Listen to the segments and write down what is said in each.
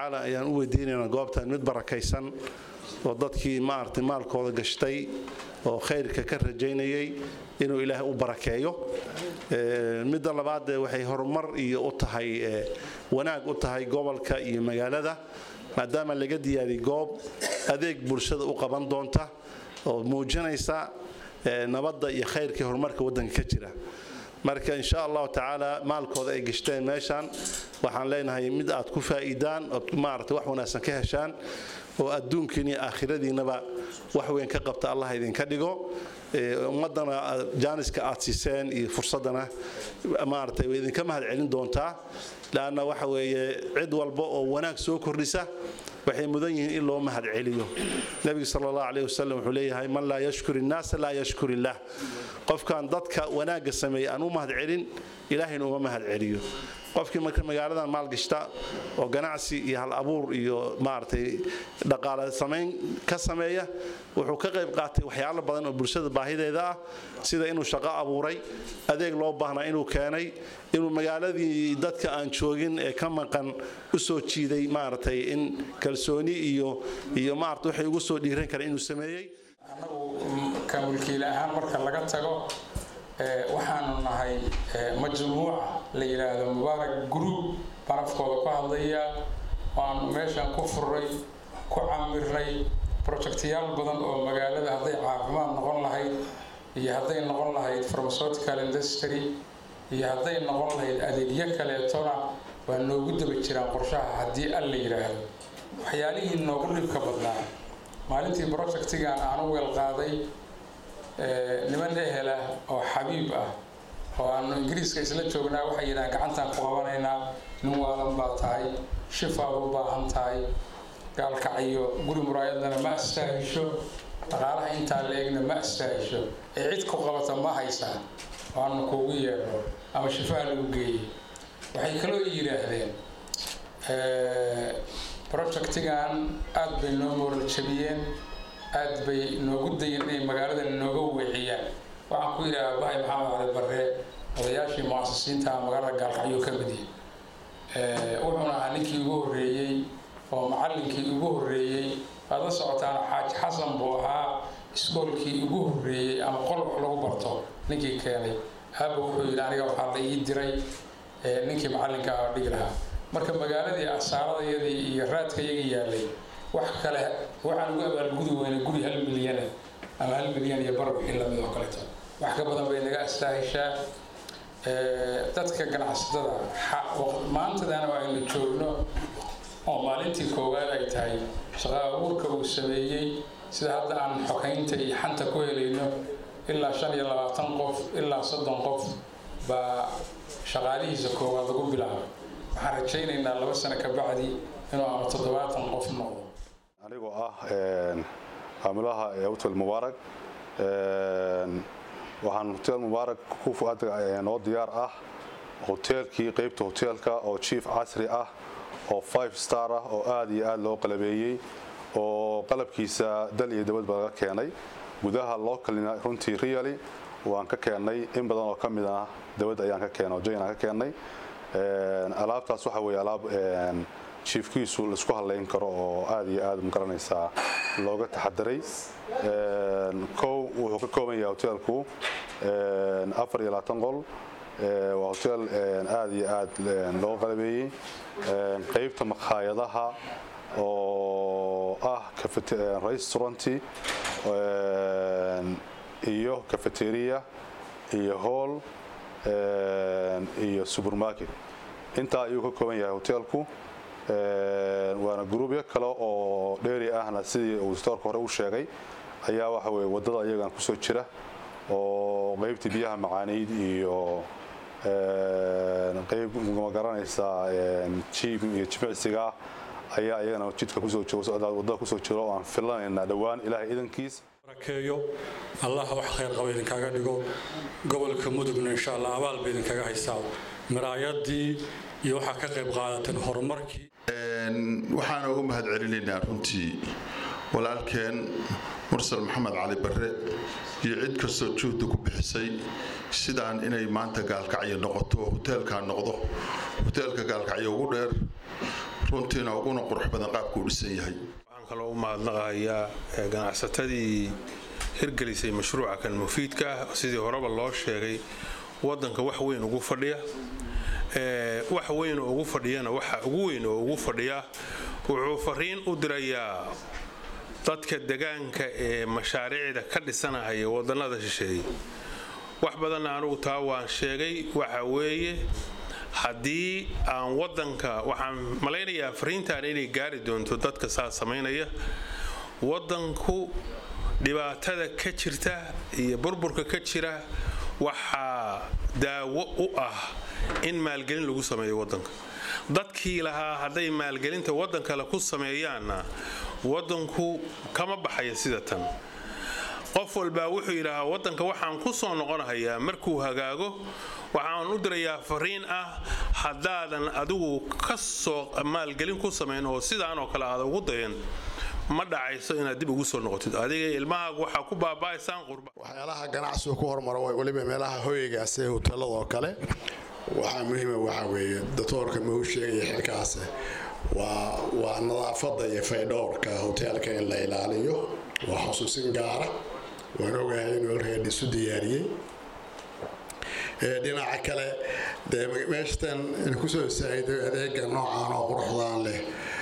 tacaala ayaan u weydiinaynaa goobtan mid barakaysan oo dadkii maaragtay maalkooda gashtay oo khayrka ka rajaynayay inuu ilaahay u barakeeyo midda labaad waxay horumar iyo u tahay wanaag u tahay gobolka iyo magaalada maadaama laga diyaariyay goob adeeg bulshada u qaban doonta oo muujinaysa nabadda iyo khayrkii horumarka waddanka ka jira marka insha allahu tacaala maalkooda ay gashteen meeshaan waxaan leenahay mid aad ku faa'iidaan ood maarata wax wanaagsan ka heshaan oo adduunkiin iyo aakhiradiinnaba wax weyn ka qabta allah idinka dhigo ummaddana jaaniska aad siiseen iyo fursaddana maaragtay way idinka mahad celin doontaa laanna waxa weeye cid walba oo wanaag soo kordhisa waxay mudan yihiin in loo mahad celiyo nebigu sal allahu caleyh wasalam wuxuu leeyahay man laa yashkur innaasa laa yashkur illaah qofkan dadka wanaagga sameeya aan u mahad celin ilaahayna uma mahad celiyo qofkii marka magaaladan maalgashta oo ganacsi iyo hal abuur iyo maaragtay dhaqaale samayn ka sameeya wuxuu ka qayb qaatay waxyaalo badan oo bulshada baahideeda ah sida inuu shaqo abuuray adeeg loo baahnaa inuu keenay inuu magaaladii dadka aan joogin ee ka maqan u soo jiiday maaragtay in kalsooni iyo iyo maarata waxay ugu soo dhiiran kara inuu sameeyey annagu ka mulkiile ahaan marka laga tago waxaanu nahay majmuuca la yidhaahdo mubaarak group barafkooda ku hadlaya waanu meeshan ku furray ku camirnay projectyaal badan oo magaalada hadday caafimaad noqon lahayd iyo hadday noqon lahayd pharmaceutical industry iyo hadday noqon lahayd adeegyo kaleetona waa noogu daba jiraan qorshaha haddii al la yidhaahdo waxyaalihii noogu dhibka badnaa maalintii projectigan aanu weel qaaday niman ehela oo xabiib ah oo aanu ingiriiska isla joognaa waxay yidhahaan gacantaan ku qabanaynaa nin waalan baa tahay shifaad u baahan tahay gaalkacyo guri muraayadana ma astaahisho dhaqaalaha intaa la egna ma astaahisho ee cid ku qabata ma haysaa waanu kuugu yeedho ama shifaa lagu geeyey waxay kaloo yidhaahdeen projectigan aad bay noo mooral jabiyeen aad bay noogu dayen inay magaalada nooga weeciyaan waxaan ku yidhaha bahay maxamed cali barre odayaashii muasisiinta magaalada gaalkacyo ka mid yahay wuxuuna ahaa ninkii ugu horreeyey oo macallinkii ugu horreeyey waad la socotaan xaaji xasan buu ahaa iskoolkii ugu horreeyey ama qol wax lagu barto ninkii keenay aaba wuxuu yidhi aniga waxaa la ii diray ninkii macallinka ah dhigi lahaa marka magaaladii asaaradayadii iyo raadka iyaga yaalay wax kale waxaan ugu abaalgudi weynay guri hal milyana ama hal milyan iyo bar wixii lamid oo kaleeto wax ka badan bay naga astaahishaa dadka ganacsatada maantadana aynu joogno oo maalintii koowaad ay tahay shaqa abuurka uu sameeyey sida hadda aan xokaynta iyo xanta ku helayno ilaa shan iyo labaatan qof ilaa soddon qof baa shaqaalihiisa koowaad lagu bilaabay waxaan rajaynaynaa laba sano ka bacdi inuu ama toddobaatan qof noqdo anigoo ah maamulaha hotel mubaarak waxaan hotel mubaarak noo diyaar ah hoteelkii qeybta hoteelka oo chief casri ah oo five star ah oo aad iyo aad loo qalabeeyey oo qalabkiisa dal iyo dabadba laga keenay gudaha localina runtii really waan ka keennay in badan oo ka mid ah dabad ayaan ka keenay oo jayn aan ka keennay alaabtaas waxa weeye alaab jiifkiisu laisku hadlayn karo oo aad iyo aad magaranaysaa looga taxadiray kow wuxuu ka kooban yahay hoteelku afar iyo labaatan qol waa hotel aad iyo aad loo qalabeeyey qeybta makhaayadaha oo ah restauranti iyo cafeteria iyo hall iyo supermarket intaa ayuu ka kooban yahay hoteelku waana gruubyo kale oo dheeri ahna sidii uu stoorka hore u sheegay ayaa waxa weye waddada iyagan kusoo jira oo qeybtii biyaha macaaniid iyo qeyb magaranaysaa jiib iyo jimicsiga ayaa iyagana jidka kusoowadada kusoo jiro oo aan filanaynaa dhowaan ilaahay idankiis barakeeyo allah wax khayr qaba idinkaga dhigo gobolka mudugna insha allah abaal ba idinkaga haysaa miraayadii iyo waxaa ka qayb qaadateen horumarkii waxaana uga mahad celinaynaa runtii walaalkeen mursal maxamed cali barre iyo cid kastoo juhdi ku bixisay sidaan inay maanta gaalkacyo noqoto hoteelkaa noqdo hoteelka gaalkacyo ugu dheer runtiina uguna qurux badan qaabkuu dhisan yahay waxaan kaloo u mahadnaqayaa ganacsatadii hirgelisay mashruuca kan mufiidka ah sidii horeba loo sheegay wadanka wax weyn ugu fadhiya wax weyn oo ugu fadhiyana waxa ugu weyn oo ugu fadhiya wuxuu fariin u dirayaa dadka degaanka ee mashaariicda ka dhisanahaya wadannada shisheeye wax badanna anugu taa waan sheegay waxa weeye haddii aan wadanka waxaan malaynayaa fariintan inay gaari doonto dadka saa samaynaya wadanku dhibaatada ka jirta iyo burburka ka jira waxaa daawo u ah in maalgelin lagu sameeyo wadanka dadkii lahaa hadday maalgelinta waddan kale ku sameeyaanna wadanku kama baxaya sida tan qof walbaa wuxuu yidhaahaa wadanka waxaan ku soo noqonahayaa markuu hagaago waxaan u dirayaa fariin ah haddaadan adigu ka soo maalgelin ku samayn oo sidaanoo kale aada ugu dayan ma dhacayso inaad dib ugu soo noqotid adiga ilmahaagu waxaa ku baaba'aysaan qurba waxyaalaha ganacsigu ku hormaro weliba meelaha hoygaas ee hoteeladoo kale waxaa muhiima waxaa weeye doctoorka mau sheegaya xilkaas waa waa nadaafadda iyo faydhowrka hoteelka in la ilaaliyo waa xusuusin gaara waan ogahay inuu alreed isu diyaariyey dhinaca kale dee meeshatan in kusoo saahido adeega noocan oo quruxdaan leh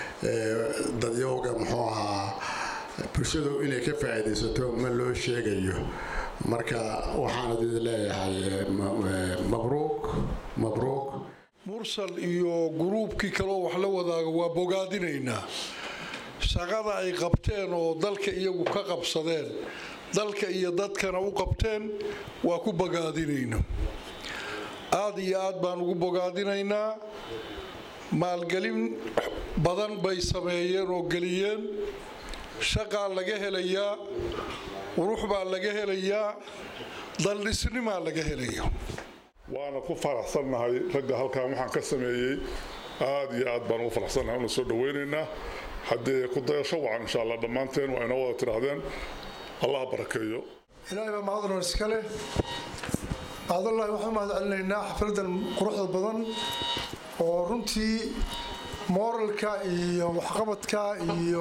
dadyowga muxuu ahaa bulshadu inay ka faa'iidaysato ma loo sheegayo marka waxaan idin leeyahay mabruuq mabruuq mursal iyo guruubkii kaleo wax la wadaaga waa bogaadinaynaa shaqada ay qabteen oo dalka iyagu ka qabsadeen dalka iyo dadkana u qabteen waa ku bogaadinayna aada iyo aad baan ugu bogaadinaynaa maalgelin badan bay sameeyeen oo geliyeen shaqaa laga helayaa qurux baa laga helayaa daldhisnimaa laga helaya waana ku faraxsannahay ragga halkan waxaan ka sameeyey aad iyo aad baan ugu faraxsannahay una soo dhawaynaynaa haddee ku dayasho wacan insha allah dhammaanteen waa inoo wada tidhaahdeen allah barakeeyo ilaahay baa mahadnoon iska leh bacdallahi waxaan mahad celinaynaa xafladan quruxda badan oo runtii mooralka iyo waxqabadka iyo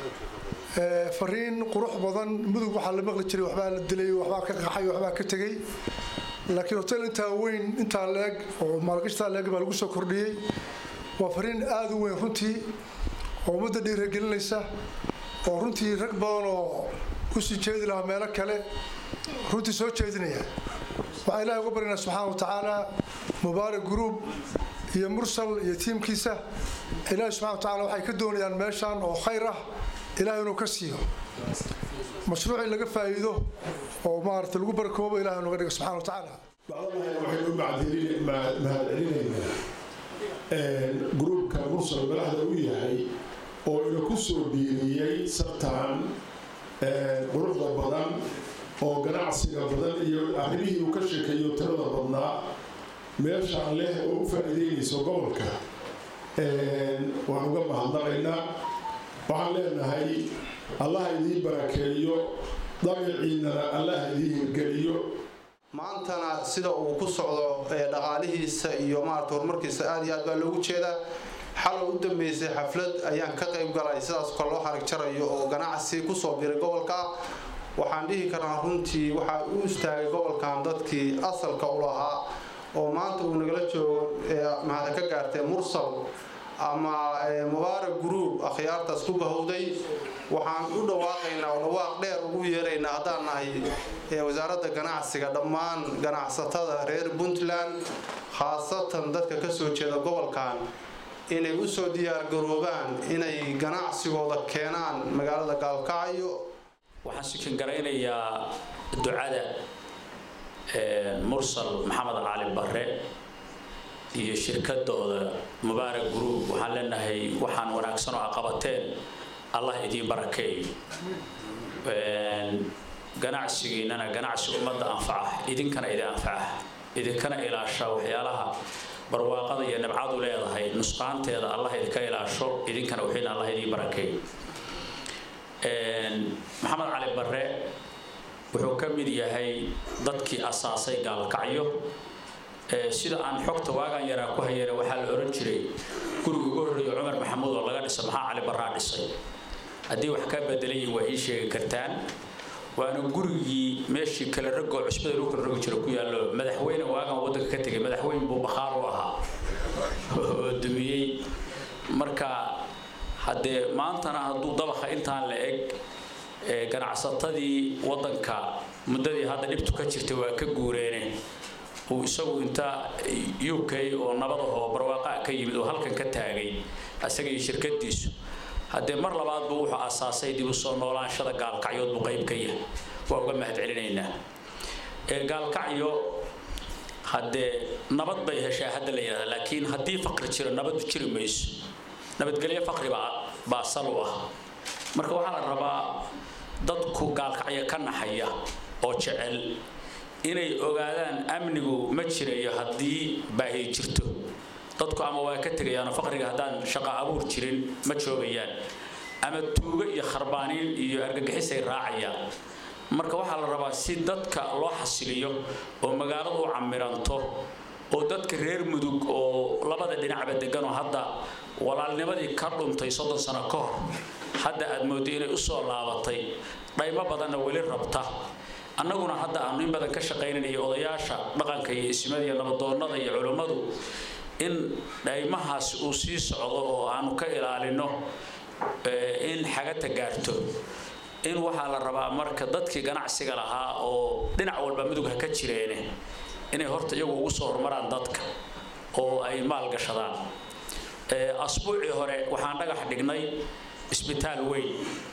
fariin qurux badan mudug waxaa la maqli jiray waxbaa la dilay waxbaa ka qaxay waxbaa ka tegey laakiin hotel intaa weyn intaa leeg oo maalgashtaa leeg baa lagu soo kordhiyey waa fariin aada u weyn runtii oo ummadda dhiiragelinaysa oo runtii rag badan oo kusii jeedi lahaa meelo kale runtii soo jeedinaya waxaan ilahay uga baryanaa subxaana wa tacaala mubaarak gruub iyo mursal iyo tiimkiisa ilaahay subxana wa tacala waxay ka doonayaan meeshan oo khayr ah ilahay inuu ka siiyo mashruuc in laga faa'iido oo maarata lagu barakoobo ilahay nooga dhigo subxana wa tacaala waxaynu mahadcelinaynaa gruubka mursal madaxda u yahay oo ina ku soo biiriyey sabtaan quruxda badan oo ganacsiga badan iyo arrimihii uu ka sheekeeyo tirada badnaa meeshaan leh oo u faa'iideynayso gobolka waan uga mahadnaqaynaa waxaan leenahay allah idiin barakeeyo dabiciinnana allah idiin hirgeliyo maantana sida uu ku socdo dhaqaalihiisa iyo maarata horumarkiisa aad iyo aad baa loogu jeedaa xalay u dambeysay xaflad ayaan ka qayb galay sidaas kale loo xarig jarayo oo ganacsi kusoo biray gobolka waxaan dhihi karnaa runtii waxaa u istaagay gobolkan dadkii asalka u lahaa oo maanta uu nagala joogo mahada ka gaartee mursal ama mubaarak gruub akhyaartaas ku bahowday waxaan u dhawaaqaynaa oo dhawaaq dheer ugu yeeraynaa haddaan nahay wasaaradda ganacsiga dhammaan ganacsatada reer puntland khaasatan dadka ka soo jeeda gobolkan inay u soo diyaargaroobaan inay ganacsigooda keenaan magaalada gaalkacyo waxaan sikin garaynayaa ducada mursal maxamed cali barre iyo shirkadooda mubaarak group waxaan leenahay waxaan wanaagsan oo aqabateen allah idiin barakeeyo ganacsigiinana ganacsi ummadda anfaca idinkana idin anfaca idinkana ilaasha waxyaalaha barwaaqada iyo nabcadu leedahay nusqaanteeda allah idinka ilaasho idinkana wixiina allah idiin barakeeyo maxamed cali barre wuxuu ka mid yahay dadkii asaasay gaalkacyo sida aan xogta waagaan yaraa ku hayana waxaa la oran jiray guriga ugu horreeya cumar maxamuud oo laga dhisa maxaa cali barraa dhisay haddii wax ka bedelan yihiin waa ii sheegi kartaan waana gurigii meeshii kale ragoo cusbada lagu kala rogi jira ku yaallo madaxweyne waagan waddanka ka tegay madaxweyne buu bakhaar u ahaa oo dumiyey marka haddee maantana hadduu dabaqa intaan la eg ganacsatadii waddanka muddadii hadda dhibtu ka jirtay waa ka guureene uu isagu inta u k oo nabadahoo barwaaqa ka yimid oo halkan ka taagay isaga iyo shirkadiisu haddee mar labaad buu wuxuu asaasay dib u soo noolaanshada gaalkacyood buu qayb ka yahay waa uga mahad celinaynaa gaalkacyo haddee nabad bay heshaa hadda la yidhahda laakiin haddii faqri jiro nabadu jiri mayso nabadgelyo faqri baa baa sal u ah marka waxaa la rabaa dadku gaalkacyo ka naxaya oo jecel inay ogaadaan amnigu ma jirayo haddii baahi jirto dadku ama waa ka tegayaanoo faqriga haddaan shaqo abuur jirin ma joogayaan ama tuugo iyo kharbaanin iyo argagixisay raacayaan marka waxaa la rabaa si dadka loo xasiliyo oo magaaladu u camiranto oo dadka reer mudug oo labada dhinacba deganoo hadda walaalnimadii ka dhuntay soddon sano ka hor hadda aad mooddo inay u soo laabatay dhaymo badanna weli rabta annaguna hadda aanu in badan ka shaqaynanaya odayaasha dhaqanka iyo ismada iyo nabadoonnada iyo culummadu in dhaymahaasi uu sii socdo oo aanu ka ilaalino in xagata gaarto in waxaa la rabaa marka dadkii ganacsiga lahaa oo dhinac walba mudug ha ka jireene inay horta iyagu ugu soo horumaraan dadka oo ay maalgashadaan asbuucii hore waxaan dhagax dhignay isbitaal weyn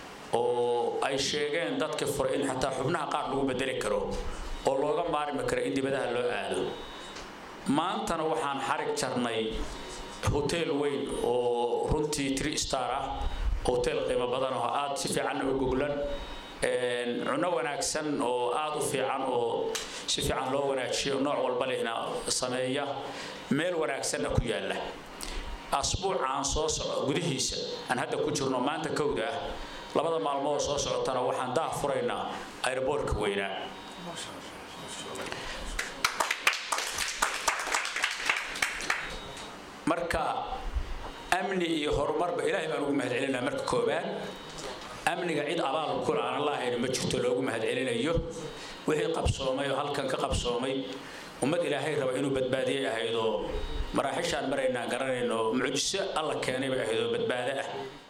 oo ay sheegeen dadka fure in xataa xubnaha qaar lagu bedeli karo oo looga maarmi karo in dibadaha loo aado maantana waxaan xarig jarnay hotel weyn oo runtii three star ah hotel qiimo badan oo aad si fiican u goglan cunno wanaagsan oo aad u fiican oo si fiican loo wanaajiyo nooc walba lehna sameeya meel wanaagsanna ku yaalla asbuucaan soo soco gudihiisa aan hadda ku jirno maanta kowda ah labada maalmood soo socotana waxaan daah furaynaa airboortka weynaa marka amni iyo horumarba ilaahay baan ugu mahad celinaa marka koobaad amniga cid abaal kula aan allahayna ma jirto loogu mahad celinayo wixii qabsoomay oo halkan ka qabsoomay ummad ilaahay raba inuu badbaadiyay ahayd oo maraaxishaan maraynaan garanayno mucjiso alla keenay bay ahayd oo badbaado ah